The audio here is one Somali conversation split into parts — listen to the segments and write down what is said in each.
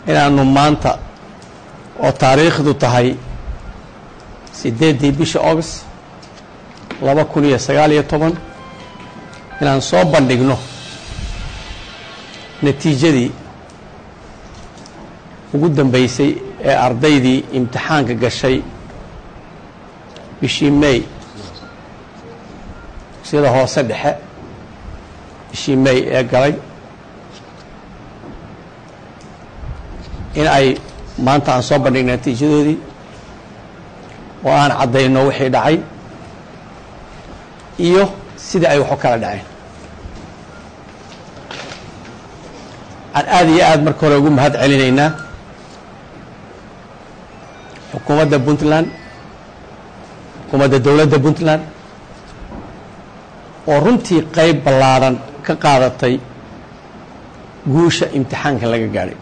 inaanu maanta oo taariikhdu tahay siddeeddii bisha august laba kun iyo sagaal iyo toban inaan soo bandhigno natiijadii ugu dambeysay ee ardaydii imtixaanka gashay bishii may sida hoose dhexe bishii may ee galay in ay maanta aan soo bandhigna natiijadoodii oo aan caddayno wixii dhacay iyo sidii ay wax u kala dhaceen waxaan aada iyo aada marka hore ugu mahad celinaynaa xukuumadda puntland xukuumadda dowladda puntland oo runtii qayb ballaadhan ka qaadatay guusha imtixaanka laga gaadhay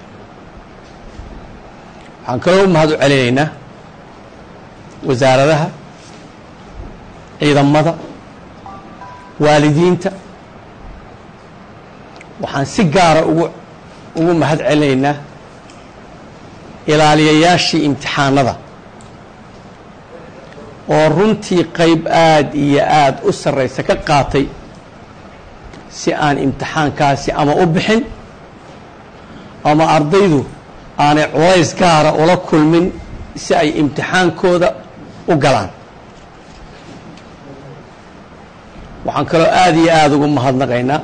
waxaan kaloo u mahad u celinaynaa wasaaradaha ciidamada waalidiinta waxaan si gaara ugu ugu mahad celinaynaa ilaaliyayaashii imtixaanada oo runtii qayb aada iyo aada u sarraysa ka qaatay si aan imtixaankaasi ama u bixin ama ardaydu aanay culays gaara ula kulmin si ay imtixaankooda u galaan waxaan kaloo aada iyo aada ugu mahadnaqaynaa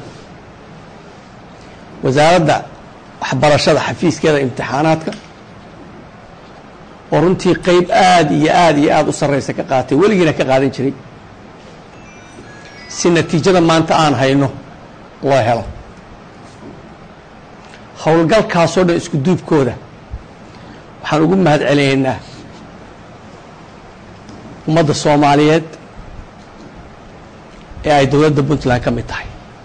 wasaaradda waxbarashada xafiiskeeda imtixaanaadka oo runtii qayb aada iyo aada iyo aada u sarraysa ka qaatay weligiina ka qaadan jiray si natiijada maanta aan hayno loo helo howlgalkaasoo dhan isku duubkooda waxaan ugu mahad celinaynaa ummadda soomaaliyeed ee ay dowladda puntland ka mid tahay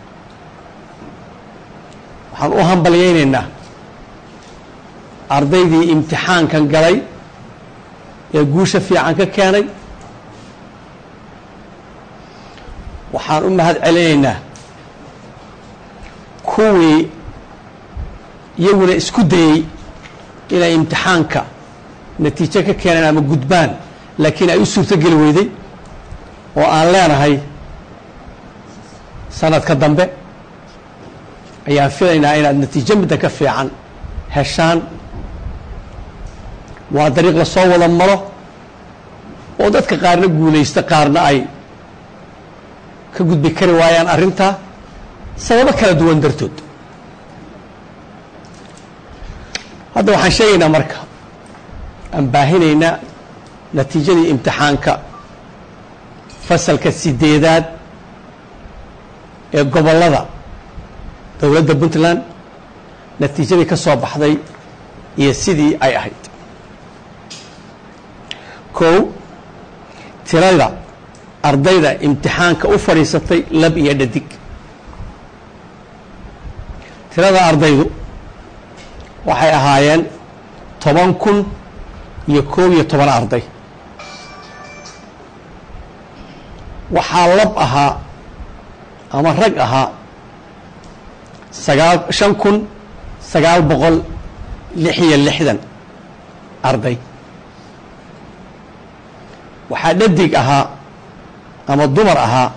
waxaan u hambalyaynaynaa ardaydii imtixaankan galay ee guusha fiican ka keenay waxaan u mahad celinaynaa kuwii iyaguna isku dayey inay imtixaanka natiijo ka keeneen ama gudbaan laakiin ay u suurto geli weyday oo aan leenahay sanadka dambe ayaan filaynaa inaad natiijo midda ka fiican heshaan waa dariiq la soo wada maro oo dadka qaarna guulaysta qaarna ay ka gudbi kari waayaan arrintaa sababo kala duwan dartood hadda waxaan sheegaynaa marka aan baahinaynaa natiijadii imtixaanka fasalka sideedaad ee gobollada dowladda puntland natiijadii ka soo baxday iyo sidii ay ahayd kow tirada ardayda imtixaanka u fadhiisatay lab iyo dhadig tirada ardaydu waxay ahaayeen toban kun iyo koob iyo toban arday waxaa lab ahaa ama rag ahaa sagaal shan kun sagaal boqol lix iyo lixdan arday waxaa dhadig ahaa ama dumar ahaa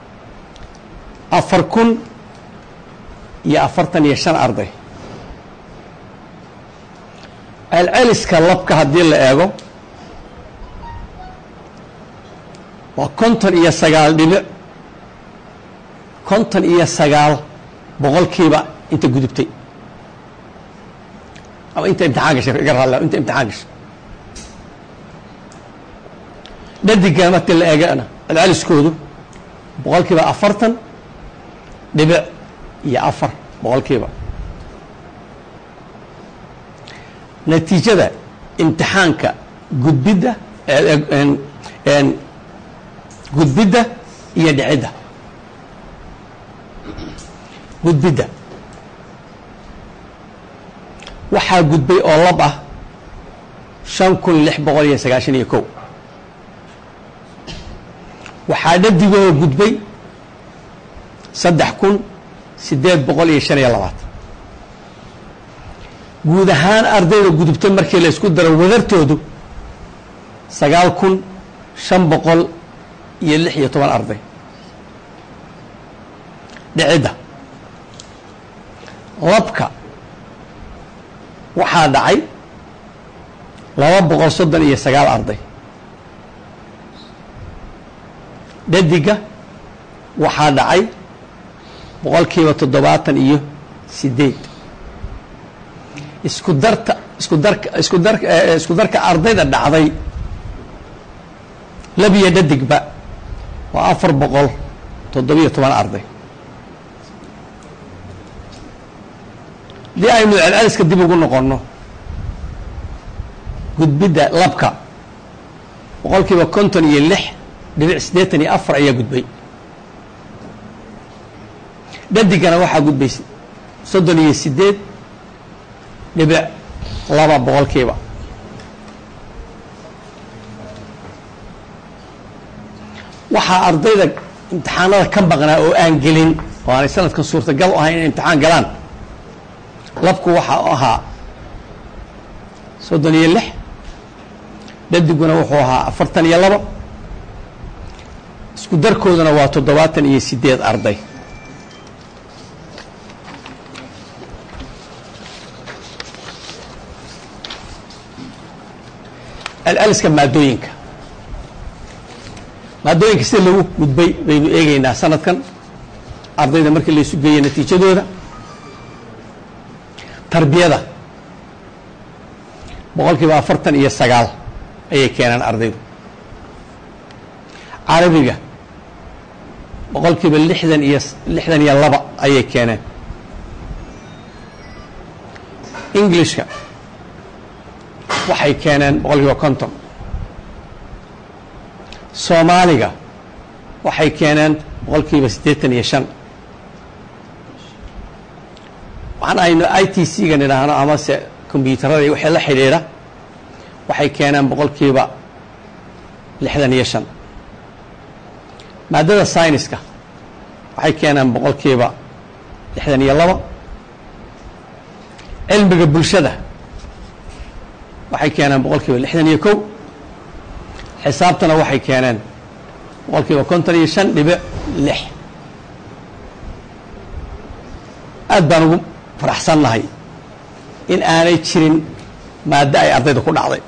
afar kun iyo afartan iyo shan arday celceliska labka haddii la eego waa konton iyo sagaal dhibic konton iyo sagaal boqolkiiba inta gudubtay ama inta imtixaan gashay iga raalla inta imtixaan gashay dhadigana markii la eegana celceliskoodu boqolkiiba afartan dhibic iyo afar boqolkiiba natiijada imtixaanka gudbidda gudbidda iyo dhicidda gudbidda waxaa gudbay oo lab ah shan kun lix boqol iyo sagaashan iyo kow waxaa dhadigoo gudbay saddex kun siddeed boqol iyo shan iyo labaatan guud ahaan ardayda gudubta markii la isku daro wadartoodu sagaal kun shan boqol iyo lix iyo toban arday dhicidda labka waxaa dhacay laba boqol soddon iyo sagaal arday dhadiga waxaa dhacay boqolkiiba toddobaatan iyo sideed isku darta isku darka isku dar isku darka ardayda dhacday labiyo dhadigba waa afar boqol toddobiyo toban arday haddii aynu celceliska dib ugu noqonno gudbidda labka boqolkiiba konton iyo lix dhibic siddeetan iyo afar ayaa gudbay dhadigana waxaa gudbay soddon iyo sideed dhibic laba boqolkiiba waxaa ardayda imtixaanada ka maqnaa oo aan gelin oo aanay sanadkan suurtagal u ahayn inay imtixaan galaan labku waxaa ahaa soddon iyo lix dhadiguna wuxuu ahaa afartan iyo laba isku darkooduna waa toddobaatan iyo sideed arday celceliska maadooyinka maadooyinka sida lagu gudbay baynu eegeynaa sanadkan ardayda markii laysu geeyo natiijadooda tarbiyada boqol kiiba afartan iyo sagaal ayay keenaan ardaydu carabiga boqol kiiba lixdan iyo lixdan iyo laba ayay keeneen englishka waxay keeneen boqol kiiba konton soomaaliga waxay keeneen boqol kiiba siddeetan iyo shan waxaan aynu i t c-ga nidhaahno amase kombyuutarada iyo wixii la xidhiidha waxay keeneen boqol kiiba lixdan iyo shan maadada syniska waxay keeneen boqol kiiba lixdan iyo laba cilmiga bulshada waxay keeneen boqol kiiba lixdan iyo kow xisaabtana waxay keeneen boqol kiiba konton iyo shan dhibic lix aad baan ugu faraxsannahay in aanay jirin maaddo ay ardayda ku dhacday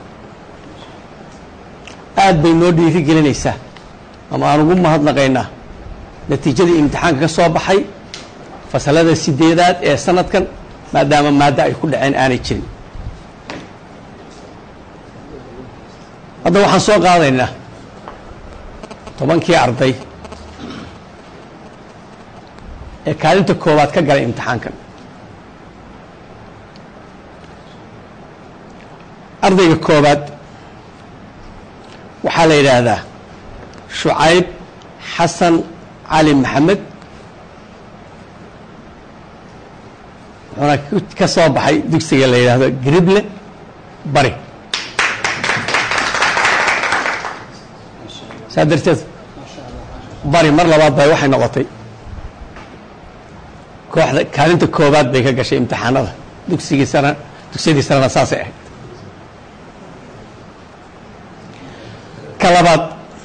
aad bay noo dhiiri gelinaysaa ama aan ugu mahadnaqaynaa natiijadii imtixaanka ka soo baxay fasalada sideedaad ee sanadkan maadaama maaddo ay ku dhaceen aanay jirin hadda waxaan soo qaadaynaa tobankii arday ee kaalinta koowaad ka galay imtixaankan ardayga koowaad waxaa la yidhaahdaa shucayb xasan cali maxamed wuxuuna ka soo baxay dugsiga la yidhaahdo grible bari saa darteed bari mar labaad bay waxay noqotay kooxda kaalinta koobaad bay ka gashay imtixaanada dugsigiisana dugsiyadiisana saasay ahayd ka labaad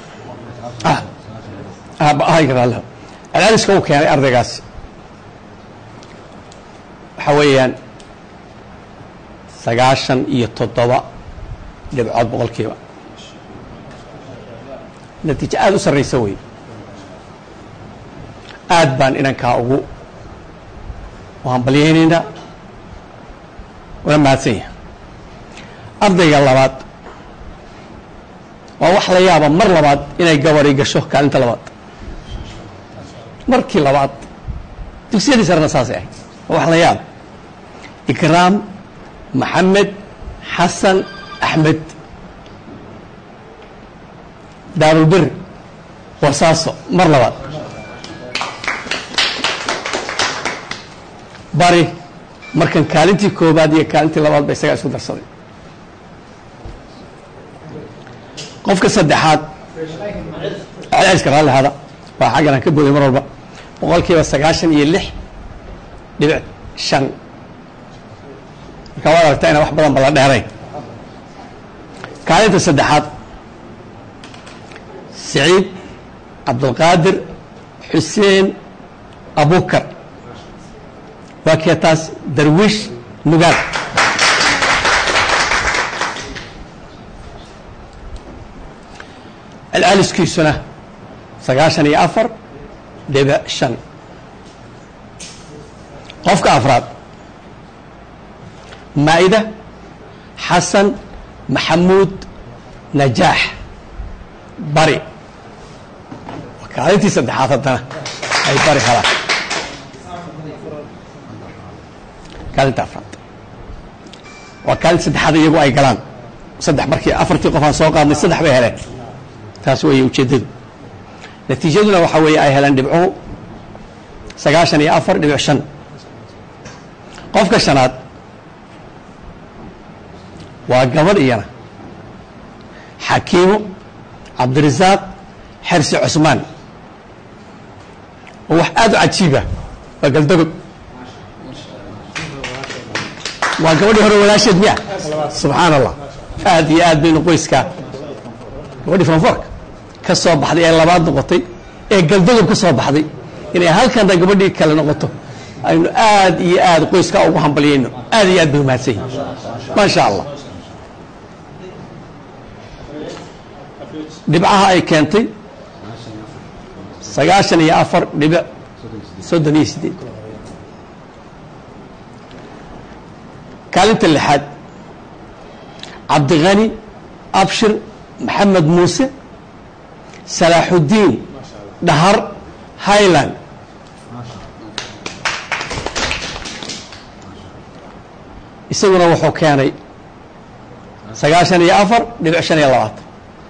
celceliska uu keenay ardaygaasi waxaa weeyaan sagaashan iyo toddoba dhibcood boqolkiiba natiijo aada u sarraysa wey aad baan inankaa ugu hambalyaynaynaa una mahadsan yahay ardayga labaad waa wax la yaaba mar labaad inay gabari gasho kaalinta labaad markii labaad dugsiyadii sarena saasay ahayd waa wax la yaaba ikraam maxamed xasan axmed daarulberi wasaaso mar labaad bari markan kaalintii koobaad iyo kaalintii labaad ba isagaa isku darsaday qofka saddexaad celceliska raalli hada waa xaggan aan ka booday mar walba boqol kiiba sagaashan iyo lix dhibic shan marka waad aragtaa inaan wax badan ba la dheerayn kaalinta saddexaad saciid cabdulqaadir xuseen abukar waa kee taas darwiish nugaal celceliskiisuna sagaashan iyo afar dhibic shan qofka afraad maa'ida xasan maxamuud najaax bari kaalintii saddexaad haddana ay bari helaan kaalinta afraad waa kaalinta saddexaad iyagu ay galaan saddex markii afartii qof aan soo qaadnay saddex bay heleen taas weeye ujeeddadu natiijaduna waxaa weeye ay heleen dhibcuhu sagaashan iyo afar dhibic shan qofka shanaad waa gabadh iyana xakiimo cabdirasaaq xersi cusmaan oo wax aad u cajiiba waa galdagob waa gabadhii hore walaasheed miya subxaan allah aad iyo aad baynu qoyskaa gabadhii fanforka ka soo baxday ee labaad noqotay ee galdagob ka soo baxday inay halkana gabadhii kale noqoto aynu aad iyo aad qoyskaa ugu hambalyayno aad iyo aad bay umahadsan yihin maasha allah dhibcaha ay keentay sagaashan iyo afar dhibic soddon iyo sideed kaalinta lixaad cabdikhani abshir maxamed muuse salaaxudiin dhahar highland isaguna wuxuu keenay sagaashan iyo afar dhibic shan iyo labaatan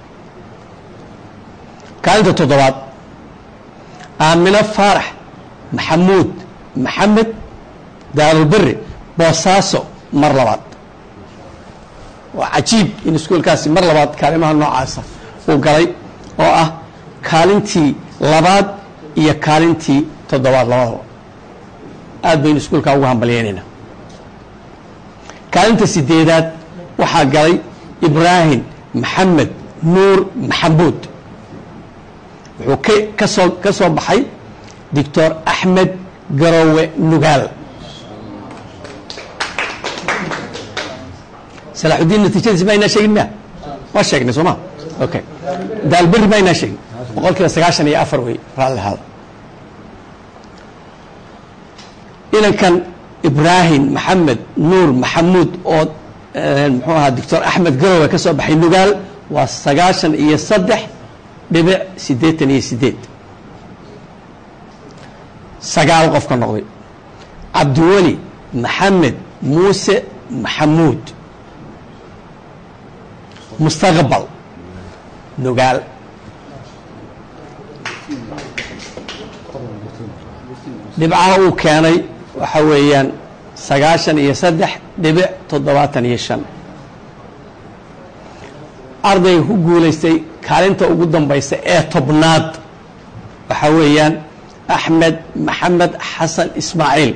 kaalinta toddobaad aamino faarax maxamuud maxamed daarulberi boosaaso mar labaad waa cajiib in iskuolkaasi mar labaad kaalimaha noocaasa uu galay oo ah kaalintii labaad iyo kaalintii toddobaad labadaba aad baynu iskuolkaa ugu hambalyeynayna kaalinta sideedaad waxaa galay ibraahim maxamed nuur maxamuud wuxuu k ka soo ka soo baxay doctor axmed garowe nugaal salaaxudiin natiijadiis ma aynaa sheegin miya waa sheegnay soo ma okay daalberi ma aynaa sheegin boqol kiiba sagaashan iyo afar wey raalli ahaada inankan ibraahim maxamed nuur maxamuud oo muxuu ahaa doctor axmed garowe ka soo baxay nugaal waa sagaashan iyo saddex dhibic siddeetan iyo sideed sagaal qof ka noqday cabdiweli maxamed muuse maxamuud mustaqbal nugaal dhibcaha uu keenay waxa weeyaan sagaashan iyo saddex dhibic toddobaatan iyo shan ardayga ku guulaystay kaalinta ugu dambaysa ee tobnaad waxaa weeyaan axmed maxamed xasan ismaaciil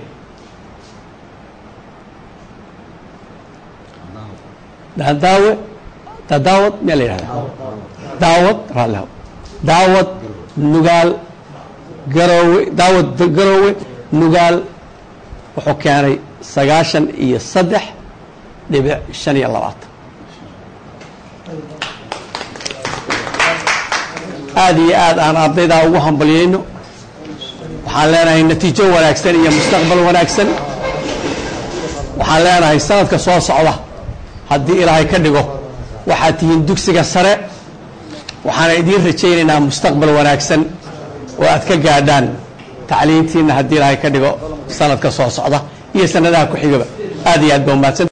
daadaawe daadaawad miyaa la yihahda daawad raallihaw daawad nugaal garoowe daawad garoowe nugaal wuxuu keenay sagaashan iyo saddex dhibic shan iyo labaatan aad iyo aad aan ardaydaa ugu hambalyayno waxaan leenahay natiijo wanaagsan iyo mustaqbal wanaagsan waxaan leenahay sanadka soo socda haddii ilaahay ka dhigo waxaad tihiin dugsiga sare waxaana idiin rajaynaynaa mustaqbal wanaagsan oo aad ka gaadhaan tacliintiina haddii ilaahay ka dhigo sanadka soo socda iyo sanadaha ku xigaba aad iyo aad ba umahadsan